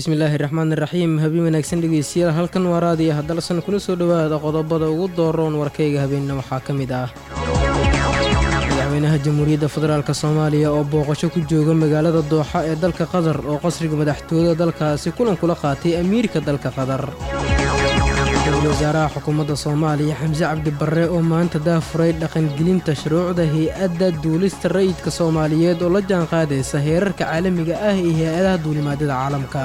bismillaahi raxmaan iraxiim habeen wanaagsan dhegeystayaal halkan waa raadiya haddalsan kula soo dhowaada qodobada ugu dooroon warkayga habeenna waxaa ka mid ah madaxweynaha jamhuuriyadda federaalk soomaaliya oo booqasho ku jooga magaalada dooxa ee dalka qatar oo qasriga madaxtooyada dalkaasi kulan kula qaatay amiirka dalka qatar ra-iisul wasaaraha xukuumadda soomaaliya xamse cabdi barre oo maanta daafuray dhaqangelinta shuruucda hay-adda duulista rayidka soomaaliyeed oo la jaanqaadaysa heerarka caalamiga ah iyo hay-adaha duulimaadada caalamka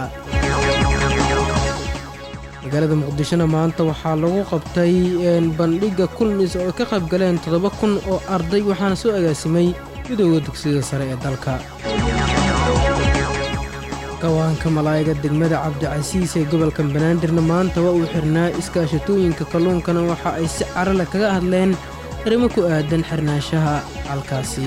magaalada muqdishona maanta waxaa lagu qabtay bandhigga kulmis oo ay ka qayb galeen toddoba kun oo arday waxaana soo agaasimay midooda dugsiyada sare ee dalka gawaanka malaa'iga degmada cabdicasiis ee gobolka banaadirna maanta waa uu xirnaa iskaashatooyinka kalluunkana waxa ay si carale kaga hadleen arrimo ku aadan xirnaanshaha halkaasi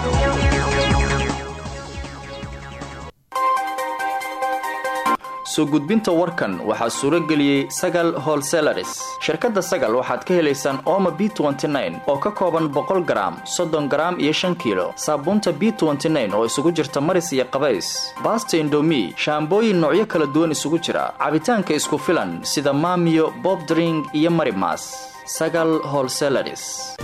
soo gudbinta warkan waxaa suuro geliyey sagal holselaris shirkadda sagal waxaad ka helaysaan ooma b oo ka kooban boqol garaam soddon garaam iyo shan kiilo saabuunta b oo isugu jirta maris iyo qabays baasta indomi shaambooyin noocyo kala duwan isugu jira cabitaanka isku filan sida maamiyo bobdring iyo marimas sagal holselaris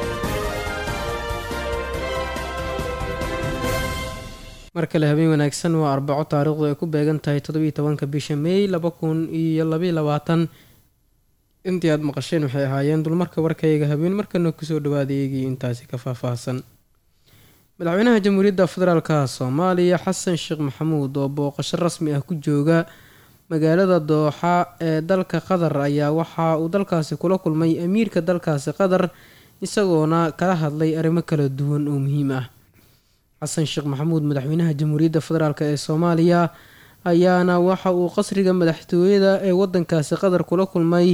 mar kale habeen wanaagsan waa arbaco taariikhdu ay ku beegan tahay toddobiiyo tobanka bisha meey laba kun iyo labaiyo labaatan intii aad maqasheen waxay ahaayeen dulmarka warkayga habeen markana kusoo dhawaada eegii intaasi ka faahfaahsan madaxweynaha jamhuuriyadda federaalka soomaaliya xasan sheekh maxamuud oo booqasho rasmi ah ku jooga magaalada dooxa ee dalka qatar ayaa waxa uu dalkaasi kula kulmay amiirka dalkaasi qatar isagoona kala hadlay arrimo kala duwan oo muhiim ah xasan sheekh maxamuud madaxweynaha jamhuuriyadda federaalk ee soomaaliya ayaana waxa uu qasriga madaxtooyada ee wadankaasi qatar kula kulmay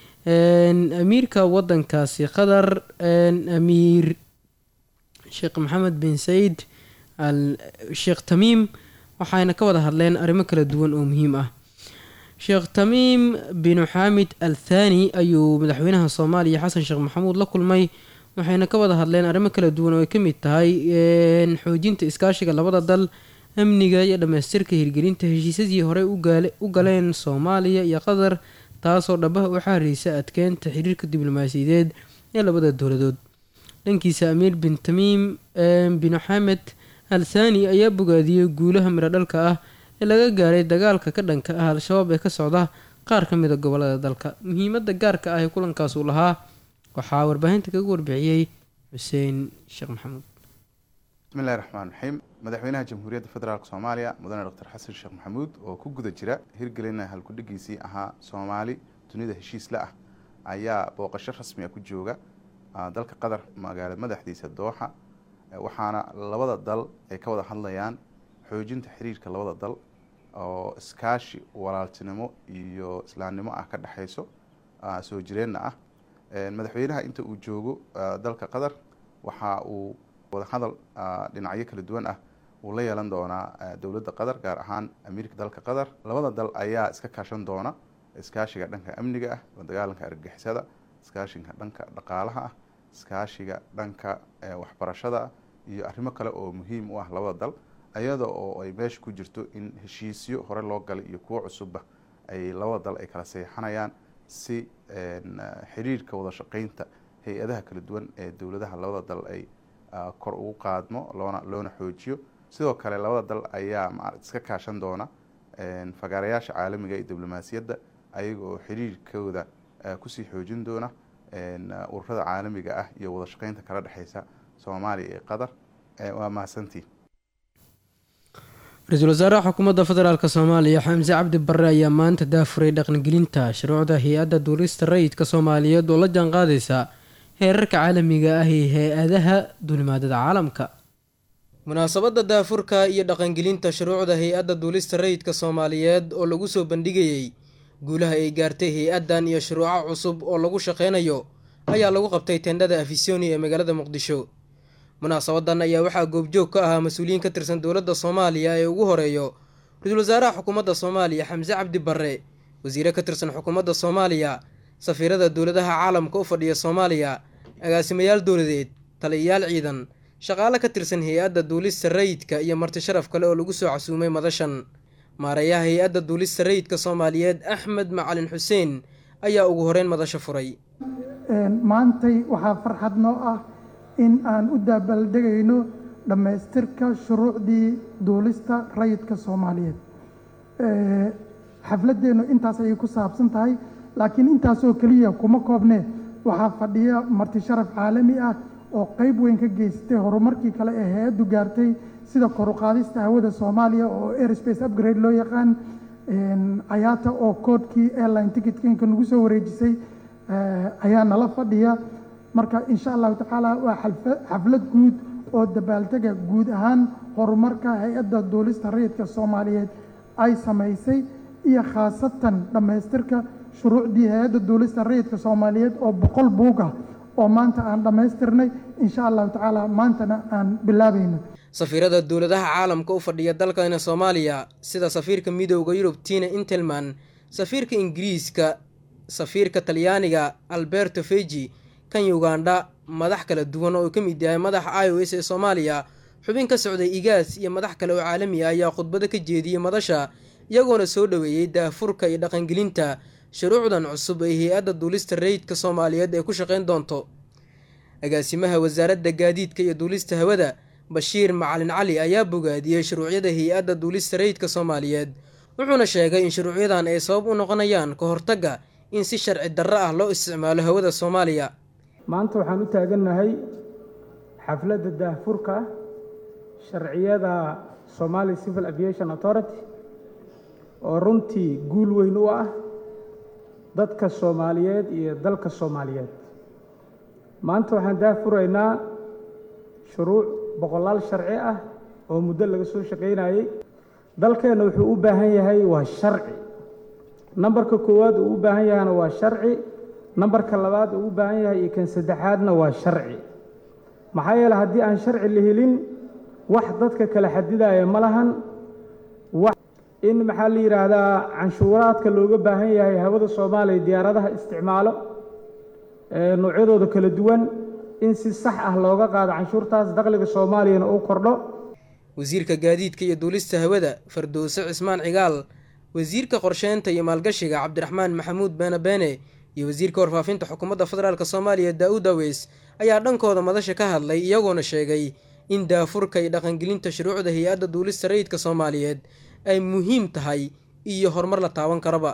amiirka wadankaasi qatar amiir sheekh maxamed bin sayid al sheekh tamiim waxayna ka wada hadleen arrimo kala duwan oo muhiim ah sheekh tamiim bin xaamid al thani ayuu madaxweynaha soomaaliya xasan sheekh maxamuud la kulmay waxayna ka wada hadleen arrimo kala duwan oo ay ka mid tahay xoojinta iskaashiga labada dal amniga iyo dhammaystirka hirgelinta heshiisyadii horey u galeen soomaaliya iyo qatar taasoo dhabaha u xaareysa adkeynta xiriirka diblomaasiyadeed ee labada dowladood dhankiisa amiir bin tamiim bin xamed al thani ayaa bogaadiyey guulaha midho dhalka ah ee laga gaaray dagaalka ka dhanka ah al-shabaab ee ka socda qaar ka mida gobolada dalka muhiimada gaarka ah ee kulankaas uu lahaa waxaa warbaahinta kaga warbixiyey xuseen sheekh maxamuud bismillahi raxmaan raxiim madaxweynaha jamhuuriyadda federaalk soomaaliya mudane doctor xasan sheekh maxamuud oo ku guda jira hirgelina halkudhigiisii ahaa soomaali dunida heshiisla ah ayaa booqasho rasmi a ku jooga dalka qatar magaala madaxdiisa dooxa waxaana labada dal ay ka wada hadlayaan xoojinta xiriirka labada dal oo iskaashi walaaltinimo iyo islaamnimo ah ka dhexeyso soo jireenna ah madaxweynaha inta uu joogo dalka qatar waxa uu wadahadal dhinacyo kala duwan ah uu la yeelan doonaa dowladda qatar gaar ahaan amiirka dalka qatar labada dal ayaa iska kaashan doona iskaashiga dhanka amniga ah la dagaalanka argagixisada iskaashiga dhanka dhaqaalaha ah iskaashiga dhanka waxbarashada iyo arrimo kale oo muhiim u ah labada dal iyada oo ay meesha ku jirto in heshiisyo hore loo galay iyo kuwo cusubba ay labada dal ay kala seexanayaan si xiriirka wada shaqeynta hay-adaha kala duwan ee dowladaha labada dal ay kor ugu qaadmo loona loona xoojiyo sidoo kale labada dal ayaa iska kaashan doona fagaarayaasha caalamiga iyo diblomaasiyadda ayaga oo xiriirkooda kusii xoojin doona ururada caalamiga ah iyo wada shaqeynta kala dhexeysa soomaaliya iyo qatar waa mahadsantiin ra-iisul wasaaraha xukuumadda federaalk soomaaliya xamse cabdi barre ayaa maanta daafuray dhaqangelinta shuruucda hay-adda duulista rayidka soomaaliyeed oo la jaanqaadaysa heerarka caalamiga ah iyo hay-adaha duulimaadada caalamka munaasabadda daafurka iyo dhaqangelinta shuruucda hay-adda duulista rayidka soomaaliyeed oo lagu soo bandhigayey guulaha ay gaartay hay-addan iyo shuruuco cusub oo lagu shaqeynayo ayaa lagu qabtay tendhada afisoni ee magaalada muqdisho munaasabadan ayaa waxaa goobjoog ka ahaa mas-uuliyiin ka tirsan dowladda soomaaliya ee ugu horeeyo ra-iisul wasaaraha xukuumadda soomaaliya xamse cabdi barre wasiire ka tirsan xukuumadda soomaaliya safiirada dowladaha caalamka u fadhiya soomaaliya agaasimayaal dowladeed taliyayaal ciidan shaqaale ka tirsan hay-adda duulista rayidka iyo marti sharaf kale oo lagu soo casuumay madashan maareeyaha hay-adda duulista rayidka soomaaliyeed axmed macalin xuseen ayaa ugu horeyn madasho furay maantay waxaa farxad noo ah in aan u daabaldegayno dhammaystirka shuruucdii duulista rayidka soomaaliyeed xafladeennu intaas ayay ku saabsan tahay laakiin intaasoo keliya kuma koobne waxaa fadhiya marti sharaf caalami ah oo qayb weyn ka geystay horumarkii kale ee hay-addu gaartay sida koruqaadista hawada soomaaliya oo airspace upgrade loo yaqaan ayaata oo koodkii airline ticketinka nagu soo wareejisay ayaa nala fadhiya marka insha allahu tacaala waa xaflad guud oo dabbaaltega guud ahaan horumarka hay-adda duulista rayidka soomaaliyeed ay samaysay iyo khaasatan dhammaystirka shuruucdii hay-adda duulista rayidka soomaaliyeed oo boqol buug ah oo maanta aan dhammaystirnay insha allahu tacaala maantana aan bilaabayno safiirada dowladaha caalamka u fadhiya dalkana soomaaliya sida safiirka midooda yurub tina intelman safiirka ingiriiska safiirka talyaaniga alberto feji kan ugandha madax kala duwan oo uu ka mid yahay madaxa i o s ee soomaaliya xubin ka socday igaas iyo madax kale oo caalami ah ayaa khudbado ka jeediyey madasha iyagoona soo dhoweeyey daafurka iyo dhaqangelinta shuruucdan cusub ee hay-adda duulista rayidka soomaaliyeed ee ku shaqayn doonto agaasimaha wasaaradda gaadiidka iyo duulista hawada bashiir macalin cali ayaa bogaadiyey shuruucyada hay-adda duulista rayidka soomaaliyeed wuxuuna sheegay in shuruucyadan ay sabab u noqonayaan ka hortagga in si sharci darro ah loo isticmaalo hawada soomaaliya maanta waxaan u taagannahay xafladda daahfurka sharciyada somali civil aviation authority oo runtii guul weyn u ah dadka soomaaliyeed iyo dalka soomaaliyeed maanta waxaan daahfuraynaa shuruuc boqolaal sharci ah oo muddo laga soo shaqaynayey dalkeenna wuxuu u baahan yahay waa sharci nambarka koowaad uu u baahan yahayna waa sharci nambarka labaad uu u baahan yahay iyo kan saddexaadna waa sharci maxaa yeele haddii aan sharci la helin wax dadka kala xadidaya ma lahan wax in maxaa la yidhaahdaa canshuuraadka looga baahan yahay hawada soomaaliya diyaaradaha isticmaalo noocyadooda kala duwan in si sax ah looga qaado canshuurtaas dakhliga soomaaliyana uu kordho wasiirka gaadiidka iyo duulista hawada fardowse cismaan cigaal wasiirka qorsheynta iyo maalgashiga cabdiraxmaan maxamuud beene beene iyo wasiirka warfaafinta xukuumadda federaalk soomaaliya daa-uud aweys ayaa dhankooda madasha ka hadlay iyagoona sheegay in daafurka iyo dhaqangelinta shuruucda hay-adda duulista rayidka soomaaliyeed ay muhiim tahay iyo horumar la taaban karaba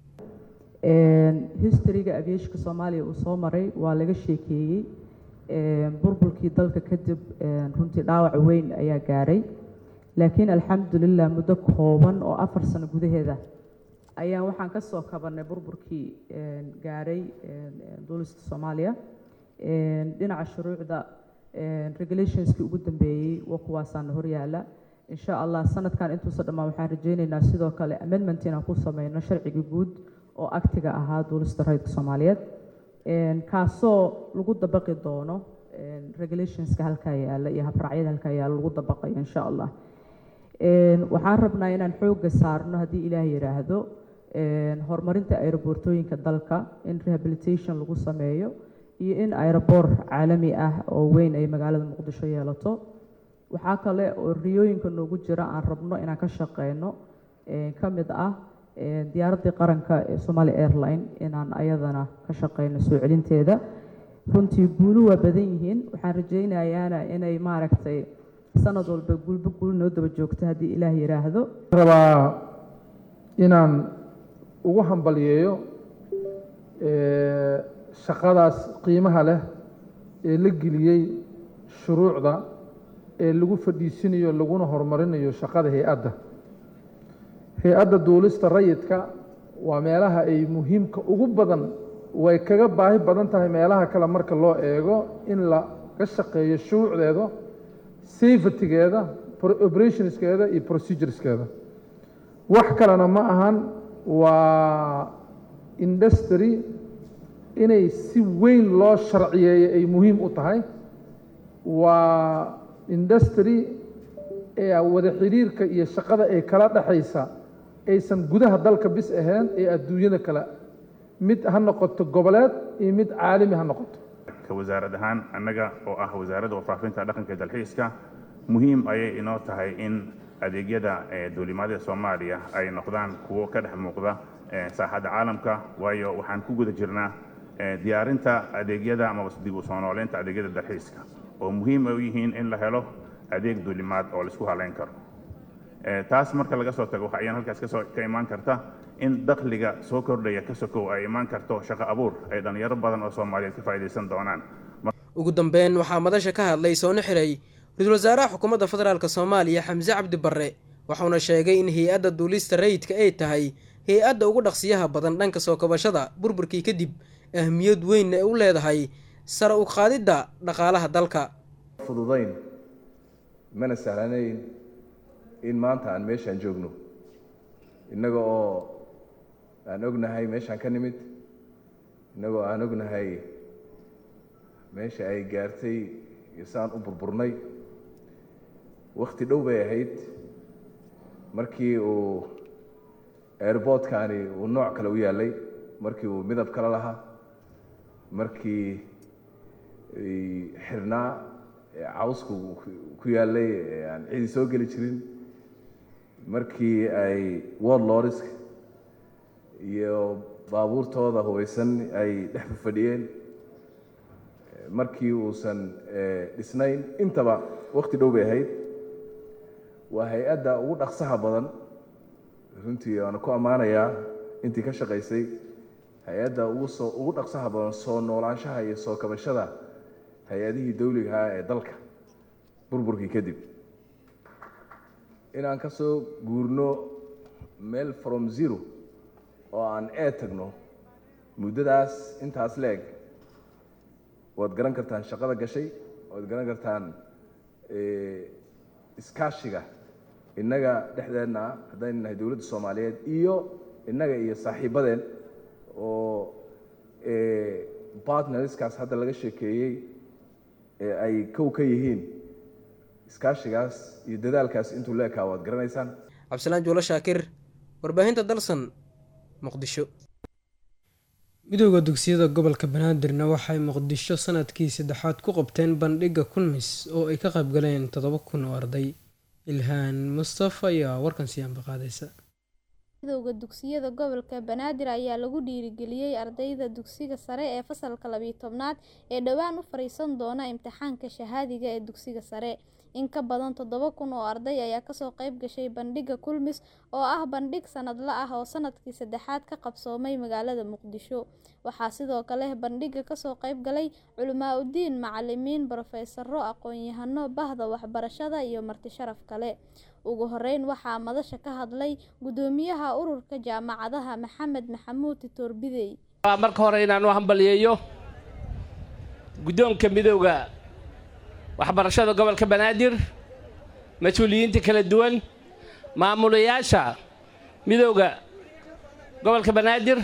historyga aviashka soomaaliya uu soo maray waa laga sheekeeyey burburkii dalka kadib runtii dhaawac weyn ayaa gaaray laakiin alxamdulilah muddo kooban oo afar sano gudaheeda ayaan waxaan ka soo kabanay burburkii gaaray duulista soomaaliya dhinaca shuruucda regulationskii ugu dambeeyey waa kuwaasaana horyaala insha allah sanadkan intuusa dhammaan waxaan rajeyneynaa sidoo kale amendment inaan ku sameyno sharcigii guud oo aktiga ahaa duulista rayidka soomaaliyeed kaasoo lagu dabaqi doono regulationska halkaa yaala iyo habraacyada halkaa yaala lagu dabaqayo insha allah waxaan rabnaa inaan xoogga saarno haddii ilaah yidhaahdo horumarinta aeroboortooyinka dalka in rehabilitation lagu sameeyo iyo in aeroboor caalami ah oo weyn ay magaalada muqdisho yeelato waxaa kale oo riyooyinka noogu jira aan rabno inaan ka shaqeyno ka mid ah diyaaraddii qaranka ee somali airline inaan ayadana ka shaqeyno soo celinteeda runtii guulu waa badan yihiin waxaan rajeynayaana inay maaragtay sanad walba guulba guul noo daba joogto haddii ilaah yidhaahdo rabaa inaan ugu hambalyeeyo shaqadaas qiimaha leh ee la geliyey shuruucda ee lagu fadhiisinayo laguna horumarinayo shaqada hay-adda hay-adda duulista rayidka waa meelaha ay muhiimka ugu badan way kaga baahi badan tahay meelaha kale marka loo eego in laga shaqeeyo shuruucdeeda safetygeeda operationskeeda iyo procedureskeeda wax kalena ma ahan waa industry inay si weyn loo sharciyeeyo ay muhiim u tahay waa industry ee wada xidhiirka iyo shaqada ay kala dhexaysa aysan gudaha dalka bis ahayn ee adduunyada kale mid ha noqoto goboleed iyo mid caalami ha noqoto ka wasaarad ahaan annaga oo ah wasaaradda warfaafinta dhaqanka dalxiiska muhiim ayay inoo tahay in adeegyada duulimaadada soomaaliya ay noqdaan kuwo ka dhex muuqda saaxadda caalamka waayo waxaan ku guda jirnaa diyaarinta adeegyada amaba dib u soo nooleynta adeegyada dalxiiska oo muhiim ay u yihiin in la helo adeeg duulimaad oo laisku halayn karo taas marka laga soo tago waxa ayaan halkaas kasoo ka imaan karta in dakhliga soo kordhaya ka sokow ay imaan karto shaqo abuur ay dhallinyaro badan oo soomaaliyeed ka faa'iidaysan doonaan ugu dambeyn waxaa madasha ka hadlay soona xiray ra-iisul wasaaraha xukuumadda federaalk soomaaliya xamse cabdi barre waxauna sheegay in hay-adda duulista rayidka ay tahay hay-adda ugu dhaqsiyaha badan dhanka soo kabashada burburkii kadib ahmiyad weynna ay u leedahay sare u qaadidda dhaqaalaha dalka fududayn mana sahlanayn in maanta aan meeshaan joogno innaga oo aan ognahay meeshaan ka nimid innagoo aan ognahay meesha ay gaartay iyo saan u burburnay wakhti dhow bay ahayd markii uu airboodkani uu nooc kale u yaallay markii uu midab kale lahaa markii xirnaa cawsku ku yaallay aan cidi soo geli jirin markii ay world lorisk iyo baabuurtooda hubaysan ay dhex fadhiyeen markii uusan dhisnayn intaba wakti dhow bay ahayd waa hay-adda ugu dhaqsaha badan runtii waana ku ammaanayaa intii ka shaqaysay hay-adda ugu soo ugu dhaqsaha badan soo noolaanshaha iyo soo kabashada hay-adihii dawligahaa ee dalka burburkii kadib inaan ka soo guurno meel from zero oo aan ee tagno muddadaas intaas la-eg waad garan kartaan shaqada gashay waad garan kartaan iskaashiga innaga dhexdeenna haddaynu nahay dowladda soomaaliyeed iyo innaga iyo saaxiibadeen oo partnerskaas hadda laga sheekeeyey ee ay kow ka yihiin iskaashigaas iyo dadaalkaas intuu la ekaa waad garanaysaan cabdisalaan juulo shaakir warbaahinta dalsan muqdisho midooda dugsiyada gobolka banaadirna waxay muqdisho sanadkii saddexaad ku qabteen bandhigga kulmis oo ay ka qaybgaleen toddoba kun oo arday ilhaan mustafa ayaa warkan siyaanba qaadaysa midowda dugsiyada gobolka banaadir ayaa lagu dhiirigeliyey ardayda dugsiga sare ee fasalka labiyo tobnaad ee dhowaan u fariisan doona imtixaanka shahaadiga ee dugsiga sare in ka badan toddoba kun oo arday ayaa kasoo qayb gashay bandhigga kulmis oo ah bandhig sanadla ah oo sanadkii saddexaad ka qabsoomay magaalada muqdisho waxaa sidoo kale bandhigga kasoo qayb galay culimaa udiin macalimiin brofesaro aqoon-yahano bahda waxbarashada iyo marti sharaf kale ugu horeyn waxaa madasha ka hadlay gudoomiyaha ururka jaamacadaha maxamed maxamuud titoor bidey marka hore inaan u hambaliyeeyo guddoonka midowda waxbarashada gobolka banaadir mas-uuliyiinta kala duwan maamulayaasha midowda gobolka banaadir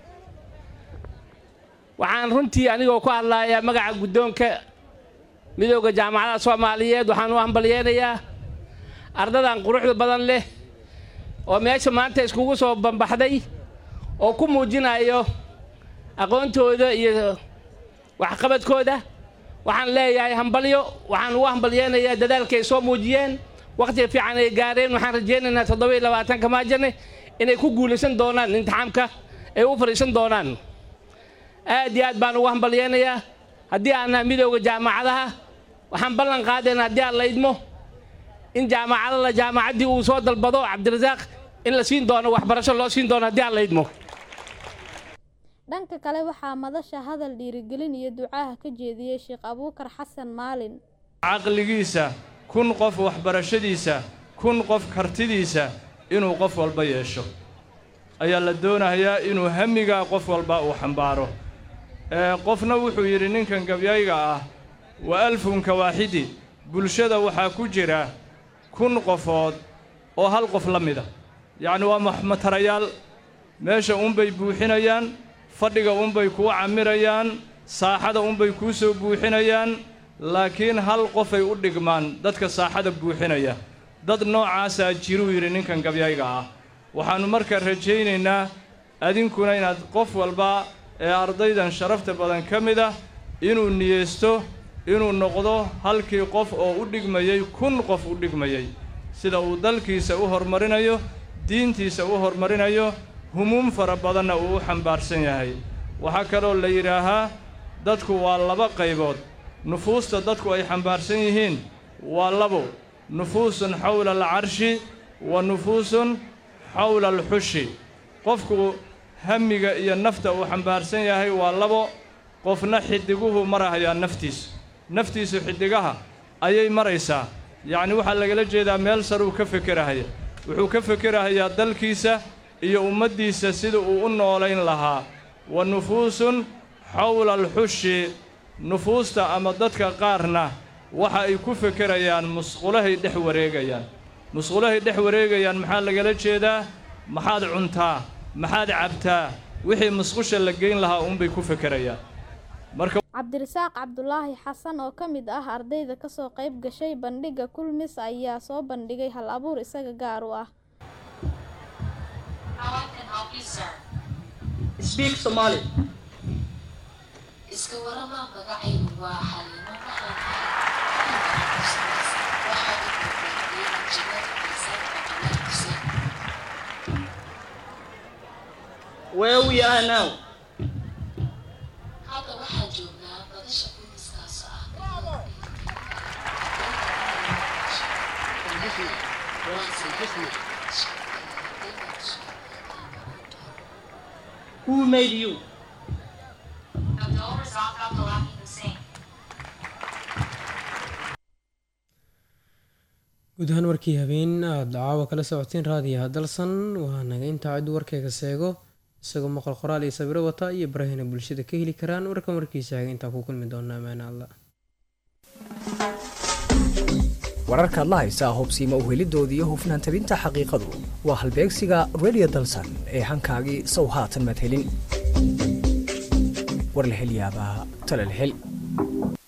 waxaan runtii anigoo ku hadlayaa magaca guddoonka midowda jaamacadaha soomaaliyeed waxaan u hambalyeynayaa ardadan quruxda badan leh oo meesha maanta iskugu soo bambaxday oo ku muujinayo aqoontooda iyo waxqabadkooda waxaan leeyahay hambalyo waxaan ugu hambalyeynayaa dadaalka ay soo muujiyeen wakhtiga fiican ay gaareen waxaan rajaynaynaa toddoba iyo labaatanka maajane inay ku guulaysan doonaan imtixaamka ay u fadhiisan doonaan aad iyo aad baan ugu hambalyeynayaa haddii aan nahay midowda jaamacadaha waxaan ballan qaadayna haddii aan la idmo in jaamacadala jaamacaddii uu soo dalbado cabdirasaaq in la siin doono waxbarasho loo siin doono haddii aan la idmo dhanka kale waxaa madasha hadal dhiirigelin iyo ducaaha ka jeediyey sheekh abuukar xasan maalin caqligiisa kun qof waxbarashadiisa kun qof kartidiisa inuu qof walba yeesho ayaa la doonayaa inuu hamigaa qof walba uu xambaaro qofna wuxuu yidhi ninkan gabyayga ah wa alfunka waaxidi bulshada waxaa ku jira kun qofood oo hal qof la mida yacni waa matarayaal meesha unbay buuxinayaan fadhiga unbay kuu camirayaan saaxada unbay kuu soo buuxinayaan laakiin hal qofay u dhigmaan dadka saaxada buuxinaya dad noocaasaa jiruu yidhi ninkan gabyayga ah waxaannu markaa rajaynaynaa adinkuna inaad qof walba ee ardaydan sharafta badan ka mid ah inuu niyeysto inuu noqdo halkii qof oo u dhigmayey kun qof u dhigmayey sida uu dalkiisa u horumarinayo diintiisa u horumarinayo humuum fara badanna uu u xambaarsan yahay waxaa kaloo la yidhaahaa dadku waa laba qaybood nufuusta dadku ay xambaarsan yihiin waa labo nufuusun xawla alcarshi wa nufuusun xawla alxushi qofku hamiga iyo nafta uu xambaarsan yahay waa labo qofna xidiguhu marahayaa naftiisu naftiisu xiddigaha ayay maraysaa yacni waxaa lagala jeedaa meel saruu ka fekerahaya wuxuu ka fekerahayaa dalkiisa iyo ummaddiisa sida uu u noolayn lahaa wa nufuusun xawla alxushi nufuusta ama dadka qaarna waxa ay ku fekerayaan musqulahay dhex wareegayaan musqulahay dhex wareegayaan maxaa lagala jeedaa maxaad cuntaa maxaad cabtaa wixii musqusha la geyn lahaa uunbay ku fekerayaan marka cabdirasaaq cabdulaahi xasan oo ka mid ah ardayda kasoo qayb gashay bandhigga kulmis ayaa soo bandhigay hal abuur isaga gaar u ah Speak Somali. iska warama magacaygu waa xaliimo Where we are now. hadda waxaan joognaa badasha kulmiskaas ah Who made you? guud ahaan warkii habeen aada caawa kala socoteen raadiyaha dalsan waa naga intaa ciddu warkayga seego isagoo maqal qoraal iyo sawiro wata iyo barahina bulshada ka heli karaan warkan warkiisa haga intaa ku kulmi doona amaana alla wararkaad la haysaa hubsiima uhelidoodii iyo hufnaan tabinta xaqiiqadu waa halbeegsiga radio dalsan ee hankaagii sow haatan maad helin war la hel yaabaa tala la hel